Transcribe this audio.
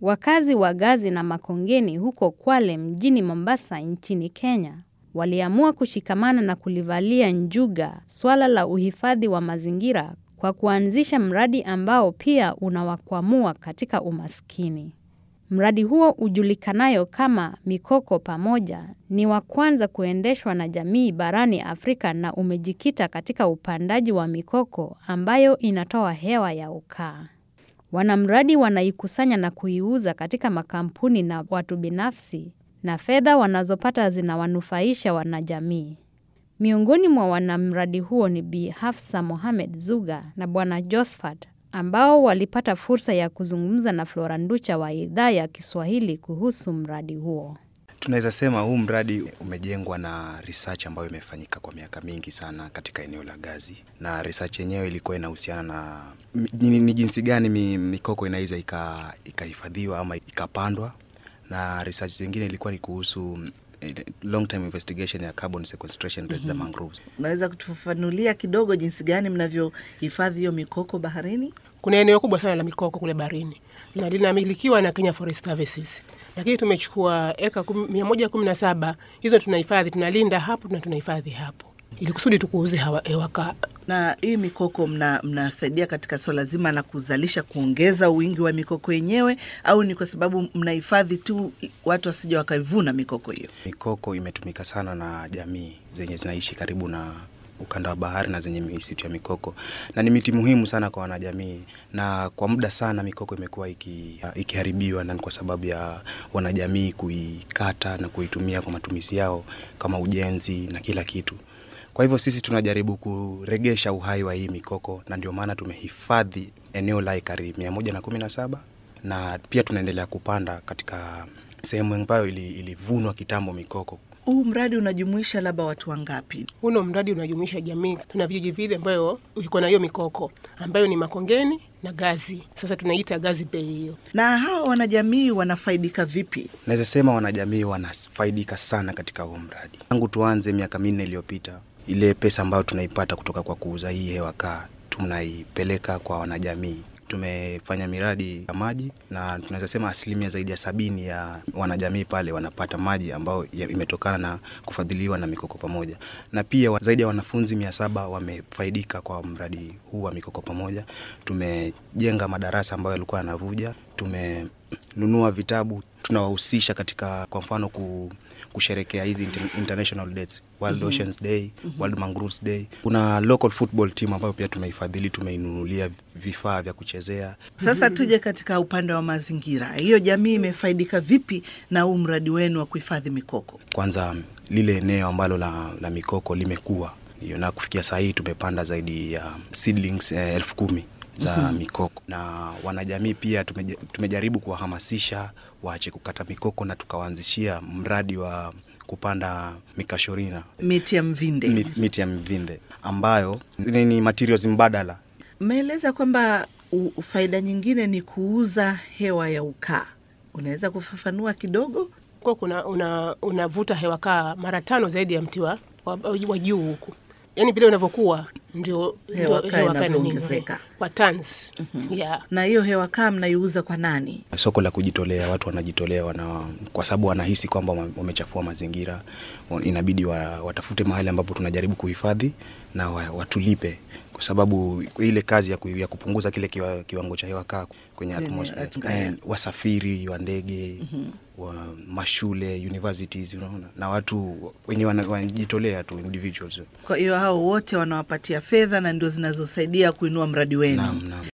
Wakazi wa Gazi na Makongeni huko Kwale mjini Mombasa nchini Kenya waliamua kushikamana na kulivalia njuga swala la uhifadhi wa mazingira kwa kuanzisha mradi ambao pia unawakwamua katika umaskini. Mradi huo ujulikanayo kama Mikoko Pamoja ni wa kwanza kuendeshwa na jamii barani Afrika na umejikita katika upandaji wa mikoko ambayo inatoa hewa ya ukaa. Wanamradi wanaikusanya na kuiuza katika makampuni na watu binafsi na fedha wanazopata zinawanufaisha wanajamii. Miongoni mwa wanamradi huo ni Bi Hafsa Mohamed Zuga na Bwana Josephat ambao walipata fursa ya kuzungumza na Flora Nducha wa idhaa ya Kiswahili kuhusu mradi huo. Tunaweza sema huu mradi umejengwa na research ambayo imefanyika kwa miaka mingi sana katika eneo la Gazi, na research yenyewe ilikuwa inahusiana na ni, ni jinsi gani mi, mikoko inaweza ikahifadhiwa ama ikapandwa, na research zingine ilikuwa ni kuhusu long time investigation ya carbon sequestration rates za mangroves. Unaweza kutufafanulia kidogo jinsi gani mnavyohifadhi hiyo mikoko baharini? Kuna eneo kubwa sana la mikoko kule baharini na linamilikiwa na Kenya Forest Services, lakini tumechukua eka mia moja kumi na saba hizo tunahifadhi, tunalinda hapo na tunahifadhi hapo ili kusudi tukuuze hewa kaa. Na hii mikoko mnasaidia mna katika swala zima la kuzalisha, kuongeza wingi wa mikoko yenyewe, au ni kwa sababu mnahifadhi tu watu wasija wakaivuna mikoko hiyo? Mikoko imetumika sana na jamii zenye zinaishi karibu na ukanda wa bahari na zenye misitu ya mikoko, na ni miti muhimu sana kwa wanajamii, na kwa muda sana mikoko imekuwa iki, ikiharibiwa, na ni kwa sababu ya wanajamii kuikata na kuitumia kwa matumizi yao kama ujenzi na kila kitu. Kwa hivyo sisi tunajaribu kuregesha uhai wa hii mikoko, na ndio maana tumehifadhi eneo la ekari mia moja na kumi na saba na pia tunaendelea kupanda katika sehemu ambayo ilivunwa kitambo mikoko. Huu mradi unajumuisha labda watu wangapi? Uno mradi unajumuisha jamii, tuna vijiji vile ambayo iko na hiyo mikoko ambayo ni Makongeni na Gazi. Sasa tunaita Gazi Bay hiyo. Na hawa wanajamii wanafaidika vipi? Naweza sema wanajamii wanafaidika sana katika huu mradi. Tangu tuanze miaka minne iliyopita, ile pesa ambayo tunaipata kutoka kwa kuuza hii hewa kaa tunaipeleka kwa wanajamii. Tumefanya miradi ya maji na tunaweza sema asilimia zaidi ya sabini ya wanajamii pale wanapata maji ambayo imetokana na kufadhiliwa na Mikoko Pamoja, na pia zaidi ya wanafunzi mia saba wamefaidika kwa mradi huu wa Mikoko Pamoja. Tumejenga madarasa ambayo yalikuwa yanavuja, tumenunua vitabu, tunawahusisha katika kwa mfano ku kusherekea hizi international dates World mm -hmm. Oceans Day, mm -hmm. World Mangroves Day. Kuna local football team ambayo pia tumeifadhili, tumeinunulia vifaa vya kuchezea. Sasa tuje katika upande wa mazingira, hiyo jamii imefaidika vipi na huu mradi wenu wa kuhifadhi mikoko? Kwanza lile eneo ambalo la, la mikoko limekuwa na kufikia saa hii tumepanda zaidi ya seedlings eh, elfu kumi za mm -hmm. mikoko na wanajamii pia tumeja, tumejaribu kuwahamasisha waache kukata mikoko na tukawaanzishia mradi wa kupanda mikashorina, miti ya mvinde, miti, miti ya mvinde ambayo ni materials mbadala. Mmeeleza kwamba faida nyingine ni kuuza hewa ya ukaa, unaweza kufafanua kidogo? Kwa kuna unavuta una hewa kaa mara tano zaidi ya mti wa, wa juu huku yaani vile unavyokuwa ndio hewa kaa inavyoongezeka kwa tons. mm -hmm. yeah. Na hiyo hewa kaa mnaiuza kwa nani? Soko la kujitolea, watu wanajitolea wana, kwa sababu wanahisi kwamba wamechafua mazingira, inabidi wa, watafute mahali ambapo tunajaribu kuhifadhi na watulipe kwa sababu ile kazi ya, ku, ya kupunguza kile kiwa, kiwango cha hewa kaa kwenye atmosphere eh, wasafiri wa ndege mm -hmm. wa mashule universities, unaona na watu wenye wanajitolea tu individuals. Kwa hiyo hao wote wanawapatia fedha na ndio zinazosaidia kuinua mradi wenu. Naam, naam.